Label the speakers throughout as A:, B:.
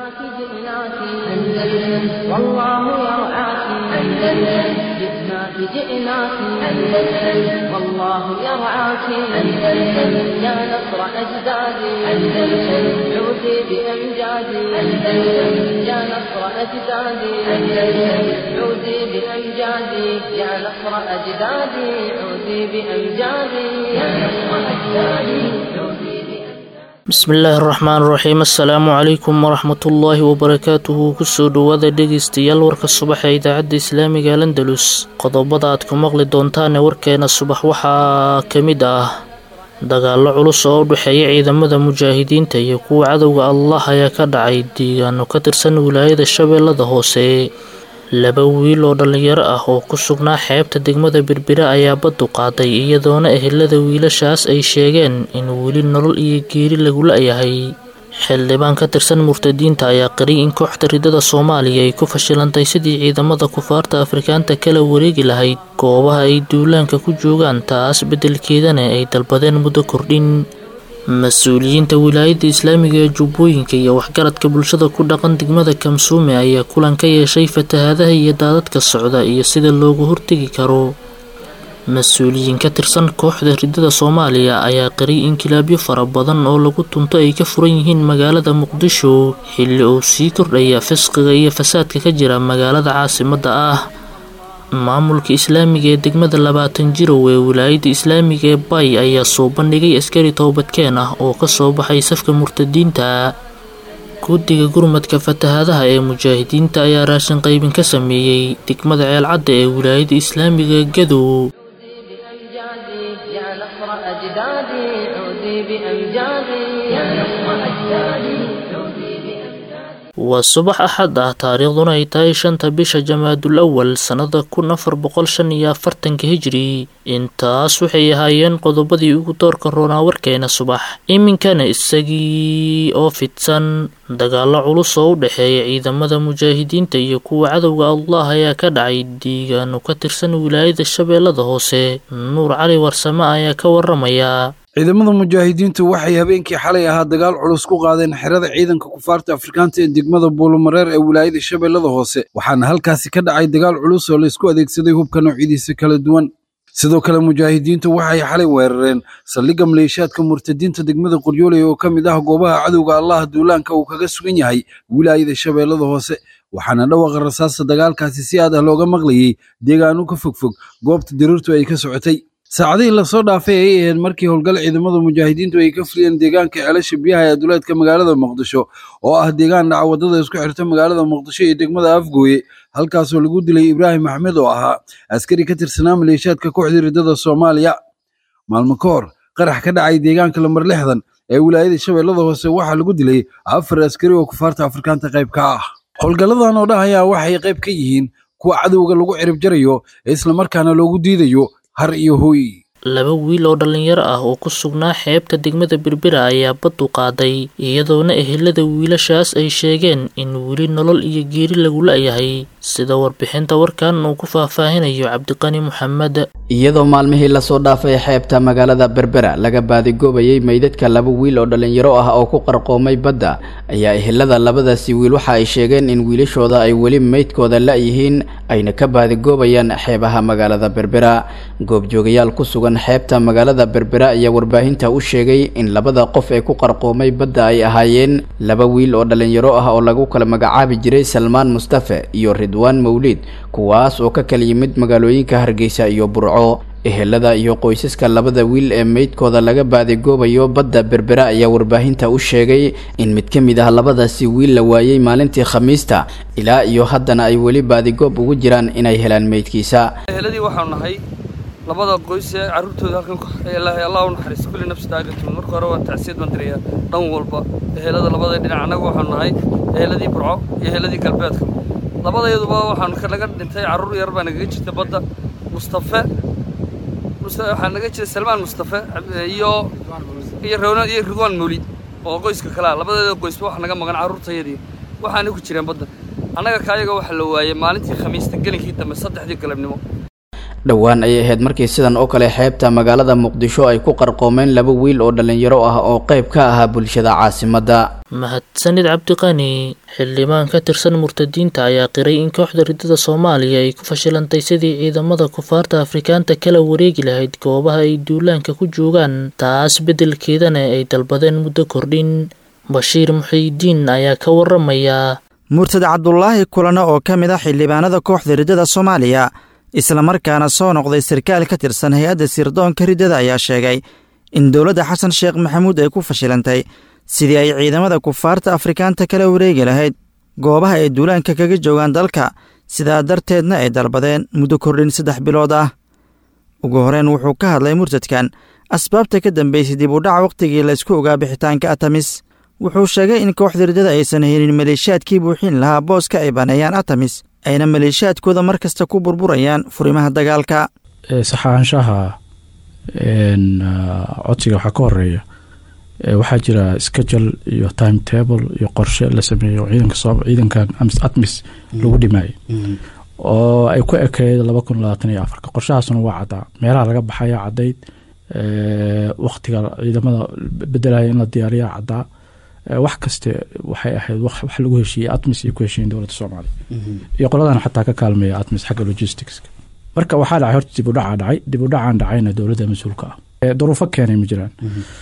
A: جئناك جئناك أندلس والله يرعاك أندلس جئناك جئناك أندلس والله يرعاك أندلس يا نصر أجدادي أندلس عودي بأمجادي أندلس يا نصر أجدادي أندلس عودي بأمجادي يا نصر أجدادي عودي بأمجادي يا نصر أجدادي عودي بأمجادي
B: bismillaahi raxmaan raxiim assalaamu calaykum waraxmatullaahi wabarakaatuhu kusoo dhowaada dhegaystayaal warka subax ee idaacadda islaamiga landalus qodobada aad ku maqli doontaan ee warkeena subax waxaa ka mid ah dagaallo culus oo u dhexeeya ciidamada mujaahidiinta iyo kuwa cadowga allah ayaa ka dhacay deegaano ka tirsan wilaayada shabeellada hoose laba wiil oo dhallinyaro ah oo ku sugnaa xeebta degmada berbera ayaa baddu qaaday iyadoona ehelada wiilashaas ay sheegeen in weli nolol iyo geeri lagu la-yahay xildhibaan ka tirsan murtadiinta ayaa qariy in kooxda ridada soomaaliya ay ku fashilantay sidii ciidamada kufaarta afrikaanta kala wareegi lahayd goobaha ay duulaanka ku joogaan taas beddelkeedana ay dalbadeen muddo kordhin mas-uuliyiinta wilaayadda islaamiga ee jubbooyinka iyo waxgaradka bulshada ku dhaqan degmada kamsuume ayaa kulan ka yeeshay fatahaadaha iyo daadadka socda iyo sida loogu hortegi karo mas-uuliyiin ka tirsan kooxda ridada soomaaliya ayaa qariy inkilaabyo fara badan oo lagu tunto ay ka furan yihiin magaalada muqdisho xilli uu sii kordhaya fisqiga iyo fasaadka ka jira magaalada caasimadda ah maamulka islaamiga ee degmada labaatan jirow ee wilaayadda islaamiga ee bay ayaa soo bandhigay askari toobadkeen ah oo kasoo baxay safka murtadiinta guddiga gurmadka fatahaadaha ee mujaahidiinta ayaa raashin qaybin ka sameeyey degmada ceelcadda ee wilaayadda islaamiga ee gadow
A: بأمجادي يا نصر أجدادي عودي بأمجادي يا نصر أجدادي عودي بأمجادي
B: waa subax axad ah taariikhduna ay tahay shanta bisha jamaadul awal sannada kun afar boqol shan iyo afartanka hijri intaas waxay ahaayeen qodobadii ugu doorka roonaa warkeena subax iminkana isagii oo fidsan dagaallo culus oo u dhexeeya ciidamada mujaahidiinta iyo kuwa cadowga allah ayaa ka dhacay deegaano ka tirsan wilaayada shabeellada hoose nuur cali warsame ayaa ka waramaya
C: ciidamada mujaahidiintu waxay habeenkii xalay ahaa dagaal culus ku qaadeen xerada ciidanka kufaarta afrikaanta ee degmada buulumareer ee wilaayada shabeellada hoose waxaana halkaasi ka dhacay dagaal culus oo laysku adeegsaday hubka noocyadiisa kala duwan sidoo kale mujaahidiintu waxay xalay weerareen saldhigga maleeshiyaadka murtadiinta degmada qoryooley oo ka mid ah goobaha cadowga allah duulaanka uu kaga sugan yahay wilaayada shabeellada hoose waxaana dhawaqa rasaasta dagaalkaasi si aad ah looga maqlayey deegaano ka fogfog goobta diriirtu ay ka socotay saacadihii lasoo dhaafay ay ahayd markii howlgal ciidamada mujaahidiintu ay ka fuliyeen deegaanka ceelasha biyaha ee duleedka magaalada muqdisho oo ah deegaan dhaca waddada isku xirta magaalada muqdisho iyo degmada afgooye halkaasoo lagu dilay ibraahim axmed oo ahaa askari ka tirsanaa maleeshiyaadka kooxdii ridada soomaaliya maalmo ka hor qarax ka dhacay deegaanka lambar lixdan ee wilaayada shabeellada hoose waxaa lagu dilay afar askari oo kufaarta afrikaanta qayb ka ah howlgalladan oo dhahaya waxay qayb ka yihiin kuwa cadowga lagu cirib jarayo ee islamarkaana loogu diidayo har iyo hooy
B: laba wiil oo dhallinyaro ah oo ku sugnaa xeebta degmada berbera ayaa baddu qaaday iyadoona ehelada wiilashaas ay sheegeen in weli nolol iyo geeri lagu la-yahay sida warbixinta warkan uu ku faahfaahinayo cabdiqani maxamed
D: iyadoo maalmihii lasoo dhaafay xeebta magaalada berbera laga baadigoobayay meydadka laba wiil oo dhallinyaro ah oo ku qarqoomay badda ayaa ehelada labadaasi wiil waxa ay sheegeen in wiilashooda ay weli meydkooda la-yihiin ayna ka baadigoobayaan xeebaha magaalada berbera goobjoogayaal ku sugan xeebta magaalada berbera ayaa warbaahinta u sheegay in labada qof ee ku qarqoomay badda ay ahaayeen laba wiil oo dhallinyaro ah oo lagu kala magacaabi jiray salmaan mustafe iyo ridwaan mawliid kuwaas oo ka kala yimid magaalooyinka hargeysa iyo burco ehelada iyo qoysaska labada wiil ee meydkooda laga baadigoobayo badda berbera ayaa warbaahinta u sheegay in mid ka mid ah labadaasi wiil la waayey maalintii khamiista ilaa iyo haddana ay weli baadigoob ugu jiraan inay helaan meydkiisa
E: eheladii waxaanu nahay labada qoys ee carruurtooda halkan ilaahay allah u naxariisto kulli nafsi daaqatun marka hore waan tacsiyad baan dirayaa dhan walba ehelada labada dhinac annagu waxaanu nahay eheladii burco iyo eheladii galbeedka labadayaduba waxaanu ka naga dhintay carruur yar baa nagaga jirta badda mustafe waxaa naga jira salmaan mustafe iyo iyo rowna iyo ridwaan mawlid oo qoyska kalea labadeeda qoysba waxa naga maqan carruurtayadii waxaana ku jireen badda annaga kaayaga waxaa la waayey maalintii khamiista gelinkii dambe saddexdii galabnimo
D: dhowaan ayay ahayd markii sidan oo kale xeebta magaalada muqdisho ay ku qarqoomeen laba wiil oo dhallinyaro ah oo qayb ka ahaa bulshada caasimadda
B: mahadsanid cabdiqani xildhibaan ka tirsan murtadiinta ayaa qiray in kooxda ridada soomaaliya ay ku fashilantay sidii ciidamada kufaarta afrikaanta kala wareegi lahayd goobaha ay duulaanka ku joogaan taas beddelkeedana ay dalbadeen muddo kordhin bashiir muxiidiin ayaa ka waramaya
F: murtad cabdulaahi kulane oo ka mid ah xildhibaanada kooxda riddada soomaaliya islamarkaana soo noqday sarkaal ka tirsan hay-adda sirdoonka riddada ayaa sheegay in dowladda xasan sheekh maxamuud ay ku fashilantay sidii ay ciidamada kufaarta afrikaanta kala wareegi lahayd goobaha ay duulaanka kaga joogaan dalka sidaa darteedna ay dalbadeen muddo kordhin saddex bilood ah ugu horeyn wuxuu ka hadlay murtadkan asbaabta ka dambaysay dib u dhac wakhtigii laysku ogaa bixitaanka atamis wuxuu sheegay in kooxda riddada aysan helin maleeshiyaadkii buuxin lahaa booska ay baneeyaan atamis ayna maleeshiyaadkooda mar kasta ku burburayaan furimaha dagaalka
G: saxaanshaha codsiga waxaa ka horeeya waxaa jira schedule iyo time table iyo qorshe la sameeyo ciidanka ciidankan atmis lagu dhimaayay oo ay ku ekeyd laba kun labaatan iyo afarka qorshahaasuna waa caddaa meelaha laga baxaya caddayd waktiga ciidamada bedelaya in la diyaariya caddaa wax kaste waxay ahayd wax lagu heshiiyey atmis iyo ku heshiiyen dowladda soomaaliya iyo qoladan xataa ka kaalmeeya atmis xagga logisticska marka waxaa dhacay horta dib u dhacaa dhacay dib u dhacaan dhacayna dowladda mas-uulka ah duruufo keenay ma jiraan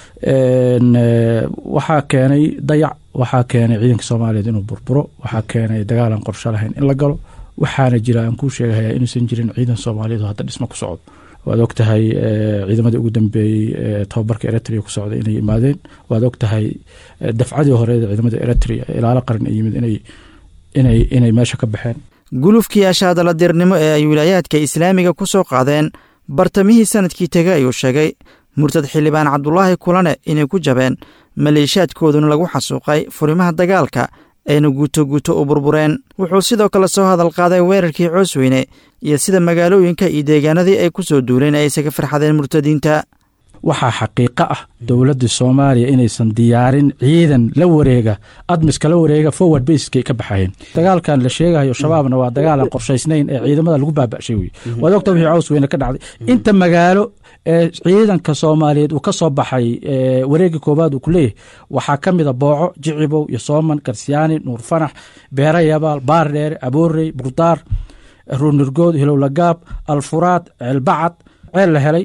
G: waxaa keenay dayac waxaa keenay ciidanka soomaaliyeed inuu burburo waxaa keenay dagaalan qorsho lahayn in la galo waxaana jira aan kuu sheegahaya inuusan jirin ciidan soomaaliyeed oo hadda dhismo ku socdo waad og tahay ciidamadii ugu dambeeyey tababarka eritrea ku socda inay yimaadeen waad og tahay dafcadii horeed ciidamada eritrea ilaalo qaran ay yimid inay inay inay meesha ka baxeen
F: gulufkii ashaadaladirnimo ee ay wilaayaadka islaamiga ku soo qaadeen bartamihii sanadkii tegay ayuu sheegay murtad xildhibaan cabdulaahi kulane inay ku jabeen maleeshiyaadkooduna lagu xasuuqay furimaha dagaalka ayna guuto guuto u burbureen wuxuu sidoo kale soo hadal qaaday weerarkii coosweyne iyo sida magaalooyinka iyo deegaanadii ay ku soo duuleen ay isaga farxadeen murtadiinta
G: waxaa xaqiiqo ah dowladda soomaaliya inaysan diyaarin ciidan la wareega admiska la wareega forward baskay ka baxayeen dagaalkan la sheegayo shabaabna waa dagaalan qorshaysnayn ee ciidamada lagu baaba'shay wey waad ogta wixii caws weyne ka dhacday inta magaalo ee ciidanka soomaaliyeed uu ka soo baxay wareegii koowaad uu ku leeyahay waxaa ka mida booco jicibow iyo sooman garsiyaani nuur fanax beera yabaal baardheere aboorey burdaar ruunurgood hilowlagaab alfuraad ceelbacad ceel la helay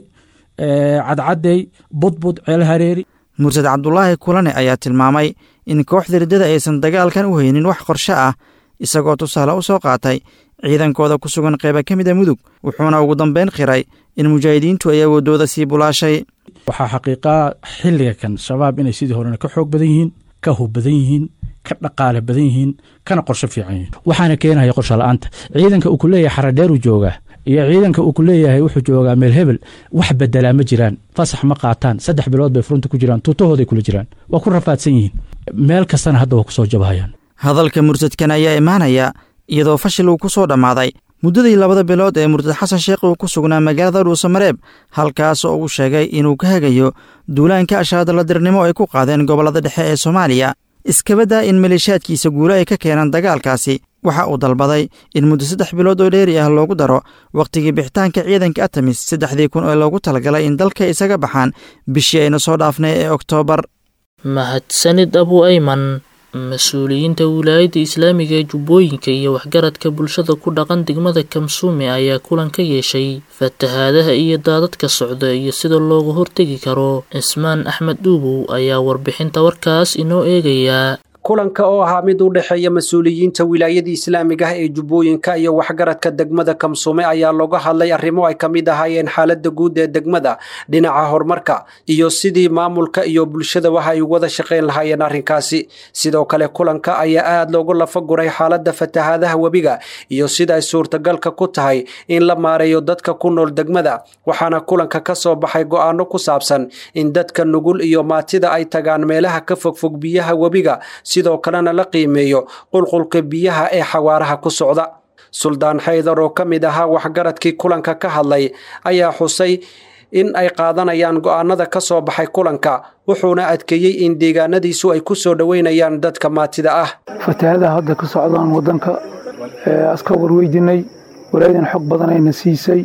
G: cadcadey budbud ceel hareeri
F: murtad cabdulaahi kulane ayaa tilmaamay in kooxda riddada aysan dagaalkan u haynin wax qorshe ah isagoo tusaale u soo qaatay ciidankooda ku sugan qeyba ka mida mudug wuxuuna ugu dambeyn qiray in mujaahidiintu ay awoodooda sii bulaashay
G: waxaa xaqiiqaa xilliga kan shabaab inay sidii horena ka xoog badan yihiin ka hub badan yihiin ka dhaqaale badan yihiin kana qorsho fiican yihiin waxaana keenaya qorsho la-aanta ciidanka uu ku leeyahay xaradheeruu joogaa iyo ciidanka uu ku leeyahay wuxuu joogaa meel hebel wax bedelaa ma jiraan fasax ma qaataan saddex bilood bay furunta ku jiraan tuutahooday kula jiraan waa ku rafaadsan yihiin meel kastana hadda waa ku soo jabahayaan
F: hadalka murtadkan ayaa imaanaya iyadoo fashil uu ku soo dhammaaday muddadii labada bilood ee murtad xasan sheekh uu ku sugnaa magaalada dhuusamareeb halkaas oo uu sheegay inuu ka hagayo duulaanka ashaadaladirnimo ay ku qaadeen gobollada dhexe ee soomaaliya iskabaddaa in maleeshiyaadkiisa guule ay ka keenaan dagaalkaasi waxa uu dalbaday in muddo saddex bilood oo dheeri ah loogu daro wakhtigii bixitaanka ciidanka atamis saddexdii kun oo loogu talagalay in dalka isaga baxaan bishii aynu soo dhaafnay ee oktoobar
B: mahadsanid abu ayman mas-uuliyiinta wilaayadda islaamiga ee jubbooyinka iyo waxgaradka bulshada ku dhaqan degmada kamsuume ayaa kulan ka yeeshay fatahaadaha iyo daadadka socda iyo sida looga hortegi karo cismaan axmed dhuubow ayaa warbixinta warkaas inoo eegayaa
H: kulanka oo ahaa mid u dhexeeya mas-uuliyiinta wilaayada islaamiga ah ee jubbooyinka iyo waxgaradka degmada kamsuume ayaa looga hadlay arrimo ay ka mid ahaayeen xaaladda guud ee degmada dhinaca horumarka iyo sidii maamulka iyo bulshada waxa ay wada shaqayn lahaayeen arrinkaasi sidoo kale kulanka ayaa aad loogu lafaguray xaaladda fatahaadaha webiga iyo sida ay suurtagalka ku tahay in la maareeyo dadka ku nool degmada waxaana kulanka ka soo baxay go'aano ku saabsan in dadka nugul iyo maatida ay tagaan meelaha ka fogfog biyaha webiga sidoo kalena la qiimeeyo qulqulka biyaha ee xawaaraha ku socda suldaan xaydar oo ka mid ahaa waxgaradkii kulanka ka hadlay ayaa xusay in ay qaadanayaan go'aanada ka soo baxay kulanka wuxuuna adkeeyey in deegaanadiisu ay ku soo dhoweynayaan dadka maatida ah
I: fatahaadaha hadda ka socdaan waddanka aska warweydinay walaayadan xog badanayna siisay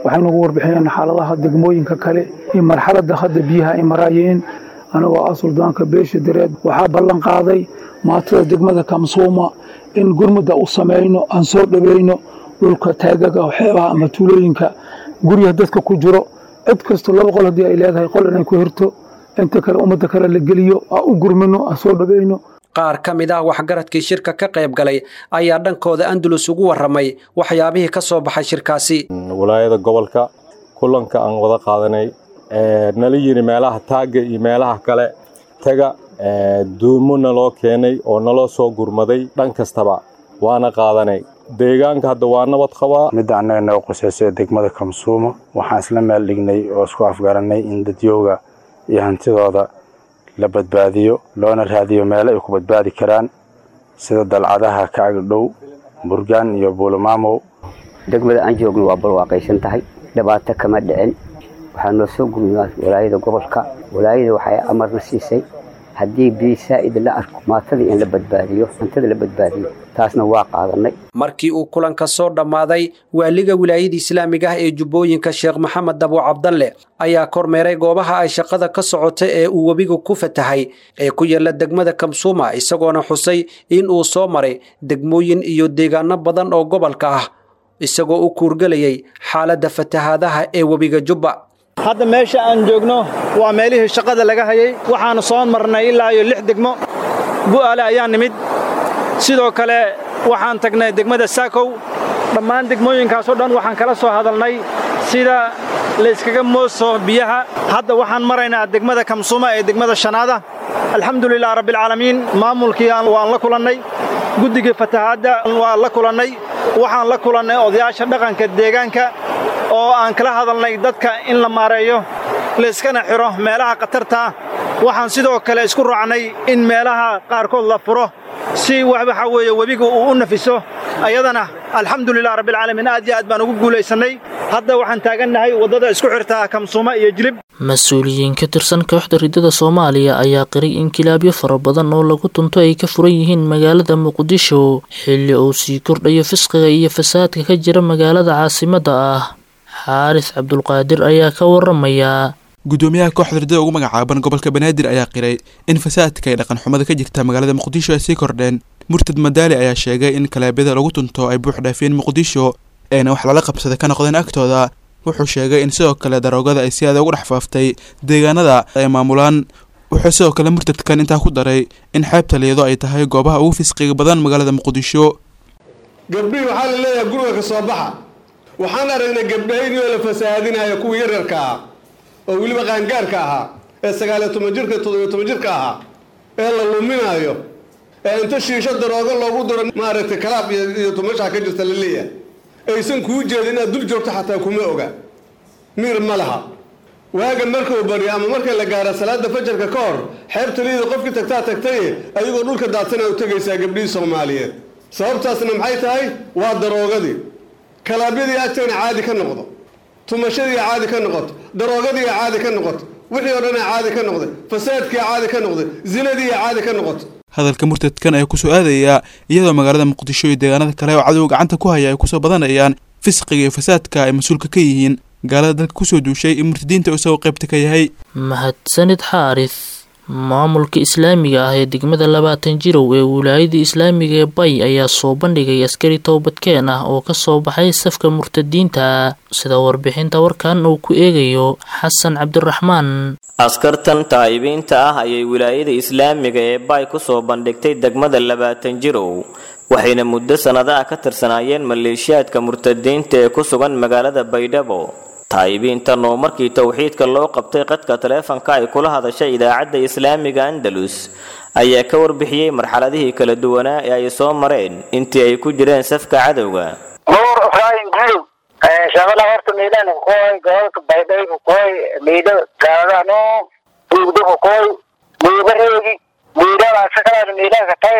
I: waxay nagu warbixiyeen xaaladaha degmooyinka kale iyo marxaladda hadda biyaha ay maraayeen anigoo ah suldaanka beesha dareed waxaa ballan qaaday maatada degmada kamsuuma in gurmudda u samayno aan soo dhaweyno dhulka taagaga xeebaha ama tuulooyinka guryaha dadka ku jiro cid kasto laba qol haddii ay leedahay qol inay ku hirto inta kale ummadda kale la geliyo aan u gurmino aan soo dhaweyno
H: qaar ka mid ah waxgaradkii shirka ka qayb galay ayaa dhankooda andalus ugu warramay waxyaabihii ka soo baxay shirkaasi
J: walaayada gobolka kulanka aan wada qaadanay nala yiri meelaha taagga iyo meelaha kale taga duumo naloo keenay oo naloo soo gurmaday dhan kastaba waana qaadanay deegaanka hadda waa nabad qabaa
K: midda annaga naga qusayso degmada kamsuumo waxaan isla meel dhignay oo isku afgarannay in dadyooga iyo hantidooda la badbaadiyo loona raadiyo meelo ay ku badbaadi karaan sida dalcadaha ka agdhow burgaan iyo buulomaamow
L: degmada aan joogno waa barwaaqaysan tahay dhibaato kama dhicin waxaa noo soo gurmaa walaayada gobolka walaayada waxay amarna siisay haddii biyo saa'id la arko maatadii in la badbaadiyo hantada la badbaadiyo taasna waa qaadanay
H: markii uu kulanka soo dhammaaday waaliga wilaayada islaamiga ah ee jubbooyinka sheekh maxamed dabo cabdalle ayaa kormeeray goobaha ay shaqada ka socota ee uu webigu ku fatahay ee ku yaalla degmada kamsuuma isagoona xusay in uu soo maray degmooyin iyo deegaano badan oo gobolka ah isagoo u kuurgelayay xaaladda fatahaadaha ee webiga jubba
M: hadda meesha aan joogno waa meelihii shaqada laga hayay waxaannu soo marnay ilaa iyo lix degmo bu'aale ayaa nimid sidoo kale waxaan tagnay degmada saakow dhammaan degmooyinkaasoo dhan waxaan kala soo hadalnay sida layskaga mooso biyaha hadda waxaan maraynaa degmada kamsuuma ee degmada shanaada alxamdulilah rabbialcaalamiin maamulkii waan la kulannay guddigii fatahaadda waan la kulannay waxaan la kulannay odayaasha dhaqanka deegaanka oo aan kala hadalnay dadka in la maareeyo layskana xidho meelaha khatartaa waxaan sidoo kale isku raacnay in meelaha qaarkood la furo si waxa weeye webiga uu u nafiso ayadana alxamdulilah rabbialcaalamiin aad iyo aad baan ugu guulaysannay hadda waxaan taagannahay waddada isku xirtaa kamsuuma iyo jilib
B: mas-uuliyiin ka tirsan kooxda riddada soomaaliya ayaa qiray in kilaabyo fara badan oo lagu tunto ay ka furan yihiin magaalada muqdisho xilli uu sii kordhayo fisqiga iyo fasaadka ka jira magaalada caasimadda ah xaaris cabdulqaadir ayaa ka waramayaa
N: gudoomiyaha kooxda riddada ugu magacaaban gobolka banaadir ayaa qiray in fasaadka ay dhaqan xumada ka jirta magaalada muqdisho ay sii kordheen murtad madaali ayaa sheegay in kalaabyada lagu tunto ay buux dhaafeen muqdisho eena wax lala qabsada ka noqdeen agtooda wuxuu sheegay in sidoo kale daroogada ay si aada ugu dhex faaftay deegaanada ay maamulaan wuxuu sidoo kale murtadkan intaa ku daray in xeebta liyado ay tahay goobaha ugu fisqiga badan magaalada muqdisho
O: gabdhihii waxaa la leeyahay guriga ka soo baxa waxaan aragnay gabdhahaynii oo la fasahaadinaya kuwii yaryarka ahaa oo weliba qaangaarka ahaa ee sagaaliyo toban jirka toddobiyo toban jirka ahaa ee la luminaayo ee inta shiisho daroogo loogu diro maaragtay kalaab iyo tumashaa ka jirta la leeyahay aysan kuu jeedin inaad dul joogto xataa kuma oga miir ma laha waaga markuu baryo ama marka la gaaro salaada fajarka ka hor xeebta liida qofkii tagtaa tagtaye adigoo dhulka daadsanaa u tegaysaa gabdhihii soomaaliyeed sababtaasna maxay tahay waa daroogadii kalaabyadii agtayna caadi ka noqdo tumashadii caadi ka noqoto daroogadii caadi ka noqoto wixii oo dhan caadi ka noqday fasaadkii caadi ka noqday zinadii caadi ka noqoto
N: hadalka murtadkan ayaa kusoo aadayaa iyadoo magaalada muqdisho iyo deegaanada kale oo cadow gacanta ku haya ay kusoo badanayaan fisqiga iyo fasaadka ay mas-uulka ka yihiin gaalada dalka kusoo duushay in murtadiinta isagoo qaybta ka yahay
B: mahadsanid xaaris maamulka islaamiga ah ee degmada labaatan jirow ee wilaayada islaamiga ee bay ayaa soo bandhigay askari toobadkeen ah oo kasoo baxay safka murtadiinta sida warbixinta warkan uu ku eegayo xasan cabdiraxmaan
P: askartan taa'ibiinta ah ayay wilaayada islaamiga ee bay ku soo bandhigtay degmada labaatan jirow waxayna muddo sannadaha ka tirsanaayeen maleeshiyaadka murtadiinta ee ku sugan magaalada baydhabo taa'ibiintan oo markii towxiidka loo qabtay qadka taleefanka ay kula hadashay idaacadda islaamiga andalus ayaa ka warbixiyey marxaladihii kala duwanaa ee ay soo mareen intii ay ku jireen safka cadowga
Q: nuur ibraahim gudow shabala horta miidhan koy gobolka baydhaybu koy miidho gaadano buugdabu koy miidho reegi miidhada asagalaada miidhaha katay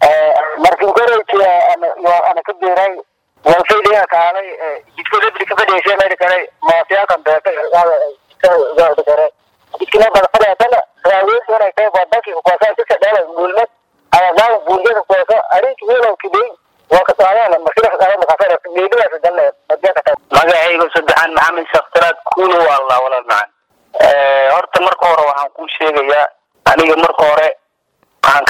Q: markin koreysi ana ka biiray walfayliga kaalay jidka rebli ka fadhiisay meydha kale moosiyaalkan beeka jidka kale jidkina badfadheetana raaweynta inay tahay badanki kukoasa sika dhala guulmad ayadaaga buuljada kukoasa arinki welow kidey waa ka socdaan markida meydhadaas dalle magacaygu saddexaan maxamed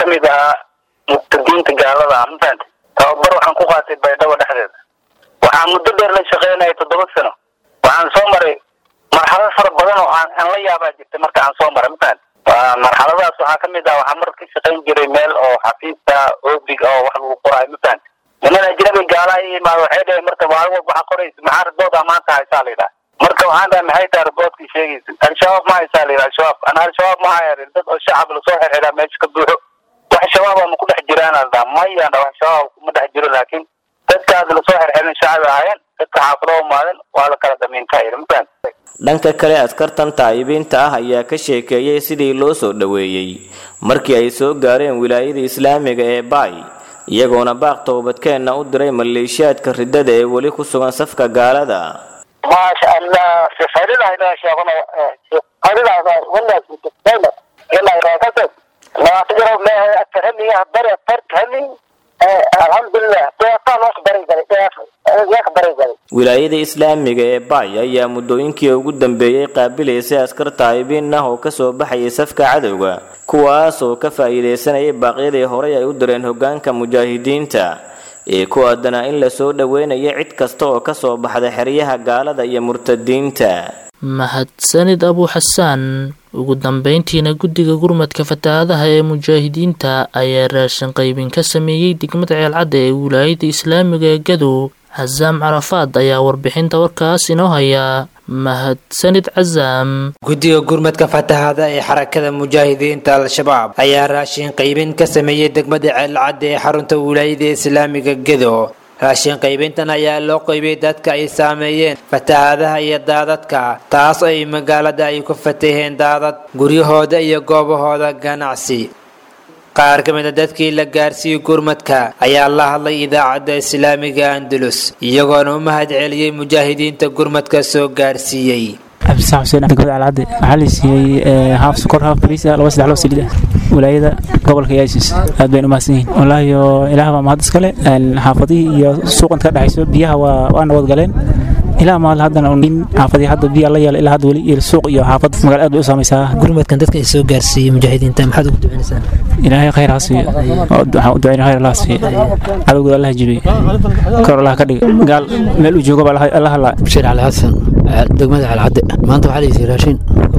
Q: mid ahaa murtadiinta gaalada ah mafahante tababar waxaan ku qaatay baydhabo dhexdeeda waxaan muddo dheer la shaqeynaya toddoba sano waxaan soo maray marxalad fara badan oo aan aan la yaabaa jirtay marka aan soo maray mafahante marxaladaas waxaa kamid ah waxaan mar ka shaqayn jiray meel oo xafiista oobig oo wax lagu qoraayo mafahante niman ajnabi gaalaha i imaado waxay dhaheen marka maalin walba waxaa qoraysa maxaa ribooda maanta haysaa la yidhaha marka waxaan dhahay maxay tahay riboodkii sheegaysa al-shabaab ma haysaa la yidhaha al-shabaab ana al-shabaab ma haya dad oo shacab lasoo xirxiraa meesha ka buuxo wax shabaab ama ku dhex jiraan la dhaha mayaan wax shabaab kuma dhex jiro laakiin dadkaas lasoo xirxirin shacab ahaayeen dadka xaafado umaaden waa la kala damiinka yidhi mafahante
P: dhanka kale askartan taa'ibiinta ah ayaa ka sheekeeyey sidii loo soo dhoweeyey markii ay soo gaareen wilaayada islaamiga ee baay iyagoona baaq toobadkeenna u diray maleeshiyaadka riddada ee weli ku sugan safka gaalada
Q: maasha allah sifaridahay sheegano sifaridahay walaas mutaqayna ilaa raakasad labaatan jaro meehay aktar hami bari aktar hami alxamdulilah deeqaan wax bari galay deeq wax bari galay
P: wilaayada islaamiga ee baay ayaa muddooyinkii ugu dambeeyey qaabilaysay askar taa'ibiin ah oo kasoo baxayay safka cadowga kuwaas oo ka faa'iidaysanayay baaqyadii horey ay u direen hoggaanka mujaahidiinta ee ku aadanaa in lasoo dhoweynayo cid kasta oo kasoo baxda xeryaha gaalada iyo murtadiinta
B: mahadsanid abu xasaan ugu dambeyntiina guddiga gurmadka fatahaadaha ee mujaahidiinta ayaa raashin qaybin ka sameeyey degmada ceelcadda ee wilaayada islaamiga ee gadow casaam carafaad ayaa warbixinta warkaas inoo hayaa mahadsanid casaam
R: guddiga gurmadka fatahaada ee xarakada mujaahidiinta al-shabaab ayaa raashin qaybin ka sameeyey degmada ceelcadda ee xarunta wilaayada islaamiga gedo raashin qaybintan ayaa loo qaybiyey dadka ay saameeyeen fatahaadaha iyo daadadka taas ay magaalada ay ku fataheen daadad guryahooda iyo goobahooda ganacsi qaar ka mid a dadkii la gaarsiiyey gurmadka ayaa la hadlay idaacadda islaamiga andalus iyagoona u mahad celiyey mujaahidiinta gurmadka soo gaarsiiyey
S: cabdisax xuseen degmada alcadde waxaa la siiyey haaf sokor haaf bariis ah laba saddex loo saliid ah wilaayada gobolka yaasis aad baynu umahadsan yihiin wallaahi ilaah baa mahad iskale xaafadihii iyo suuqanta ka dhexayso biyaha waa waa nabad galeen ilaa maal haddana in xaafadii hadda biya la yeela ilaa hadda weli iyo suuq iyo xaafad magaala aad bay u saamaysaa
R: gurmadkan dadka ay soo gaarsiiyey mujaahidiinta maxaad ugu duceynaysaan
S: ilaahay khayr ha siiyo waxaan u ducayna khayr allah siiyo cadowgooda allah jibiy kor allah ka dhiga gaal meel uu joogo baa allah halaa
T: bashiir cali xasan degmada calcadde maanta waxaa layidhi raashin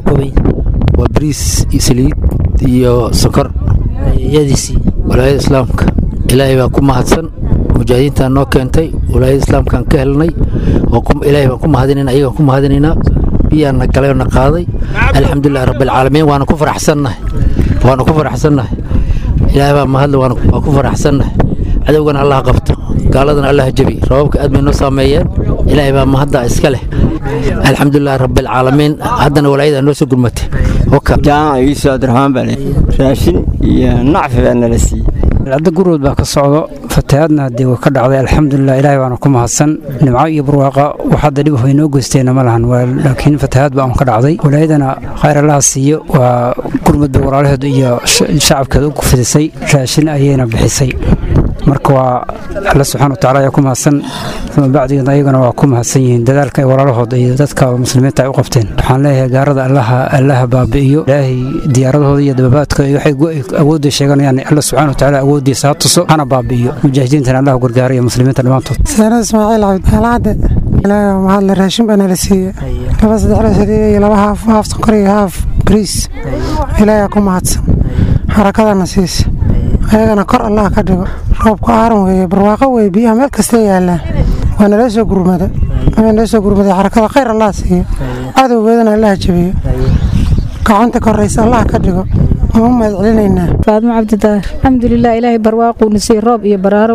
T: waa bariis iyo saliid iyo sokor
R: yadiisii
T: walaayada islaamka ilaahay baa ku mahadsan mujaahidiintaa noo keentay walaayada islaamkaan ka helnay ilaahay baan ku mahadinayna ayagaan ku mahadinaynaa biyaana galay oo na qaaday alxamdulilah rabbilcaalamiin waana ku faraxsannahay waana ku faraxsannahay ilaahay baa mahadle waan ku faraxsannahay cadowgana allah qabto gaaladana allah jabi rababka aad bay noo saameeyeen ilaahay baa mahadda iska leh alxamdulilah rabbilcaalamiin haddana walaayada noo soo gurmatay
U: jaamac iiso abdiraxmaan baa raashin iyo nacfi baa nala siiyey
V: cadda gurwood baa ka socdo fatahaadna haddii way ka dhacday alxamdulilah ilaahay baana ku mahadsan nimco iyo barwaaqa wax hadda dhib way noo goysteenna ma lahan laakiin fatahaad baa un ka dhacday walaayadana khayr allaha siiyo waa gurmud bay walaalaheedu iyo shacabkeeda u fidisay raashin ayayna bixisay marka waa alla subxana wataala ayaa ku mahadsan uma bacdigeed ayagana waa ku mahadsan yihiin dadaalka ay walaalahooda iyo dadka muslimiinta ay u qabteen waxaan leeyahay gaarada allaha allaha baabi'iyo ilaahay diyaaradahooda iyo dababaadka waxay awoodda sheeganayaan alla subxana wataala awooddiisa ha tuso hana baabi'iyo mujaahidiintana allah gargaara iyo muslimiinta dhammaantood
W: saana ismaaciil cabdi alcadde ilaahay waa mahadle raashin baa nala siiye laba saddex la saliid iyo laba haaf haaf sonkor iyo haaf bariis ilaahay ku mahadsan xarakadana siisa ayagana kor allah ka dhigo roobku aaran weeye barwaaqo weye biyaha meel kasta yaallaan waa nala soo gurmada waa nala soo gurmaday xarakada khayr allah siiyo cadowgeedana allah jabiyo gacanta koraysa allah ka dhigo waan u mahad celinaynaa
X: faadmo cabdidaar alxamdulilah ilaahay barwaaquuna siiyey roob iyo baraaro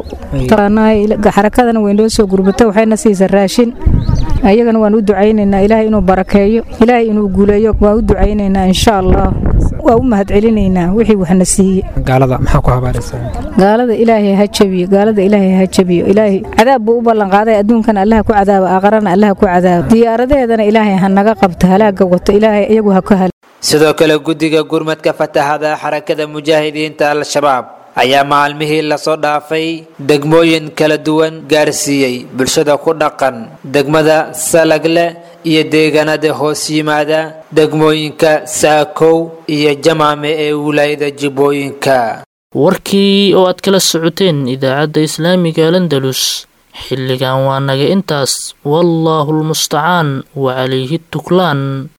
X: xarakadana way noo soo gurmata waxayna siisa raashin ayagana waan u ducaynaynaa ilaahay inuu barakeeyo ilaahay inuu guuleeyo waan u ducaynaynaa insha allah waa u mahad celinaynaa wixii waxna siiye
V: gaalada maxaa ku habaaraysaa
X: gaalada ilaahay ha jabiyo gaalada ilaahay ha jabiyo ilaahay cadaab buu u ballan qaaday adduunkana allaha ku cadaaba aakarana allaha ku cadaaba diyaaradaheedana ilaahay ha naga qabto halaaga wato ilaahay iyagu ha ka hal
R: sidoo kale guddiga gurmadka fatahada xarakada mujaahidiinta al-shabaab ayaa maalmihii lasoo dhaafay degmooyin kala duwan gaarsiiyey bulshada ku dhaqan degmada salagle iyo deegaanada hoos yimaada degmooyinka saakow iyo jamaame ee wilaayada jibbooyinka
B: warkii oo aad kala socoteen idaacadda islaamiga landalus xilligan waa naga intaas wallaahu lmustacaan wa calayhi tuklaan